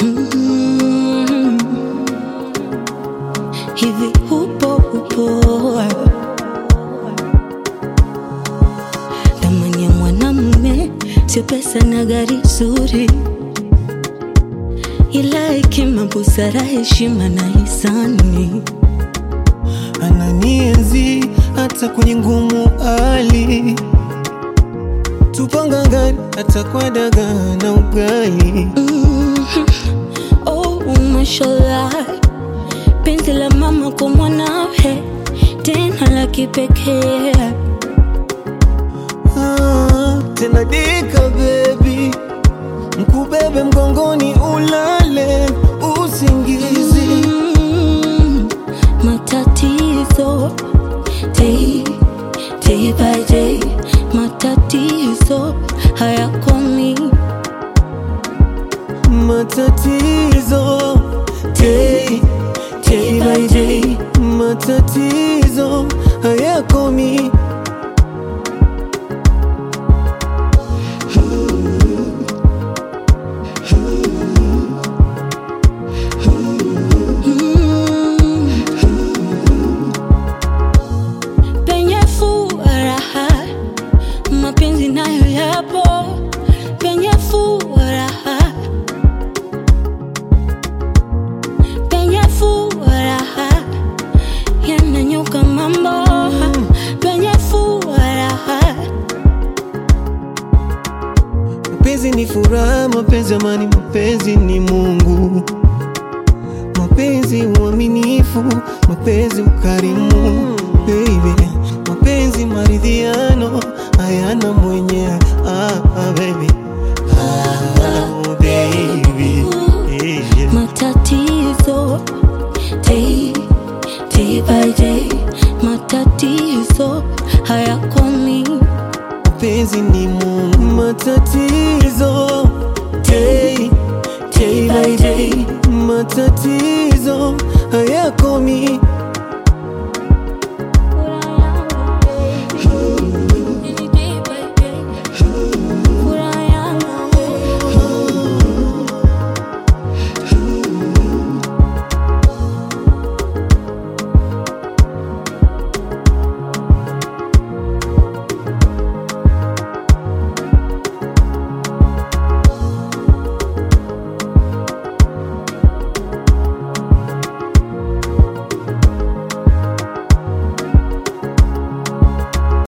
Mm. Hivi upo upo thamani ya mwanamume sio pesa na gari zuri, ila hekima, busara, heshima na hisani. ananienzi hata kwenye ngumu hali, tupangangani hata kwa dagaa na ugali. Mhm. Oh, mashallah, penzi la mama kwa mwanawe tena la kipekee. Ah, tena dika bebi, mkubebe mgongoni ulale usingizi. Mm, matatizo day, day by day, matatizo hayakomi. Matatizo day, day by day, matatizo hayakomi. Mm. Penye furaha mapenzi nayo yapo, penye furaha, penye furaha yananyuka mambo, penye furaha Mapenzi ni furaha, mapenzi amani, mapenzi ni Mungu, mapenzi uaminifu, mapenzi ukarimu, baby, mapenzi maridhiano, hayana mwenye ah, ah, baby. Ah, baby. Yeah. matatizo day, day by day, matatizo hayakomi. mapenzi ni Mungu, matatizo day, day by day, matatizo hayakomi.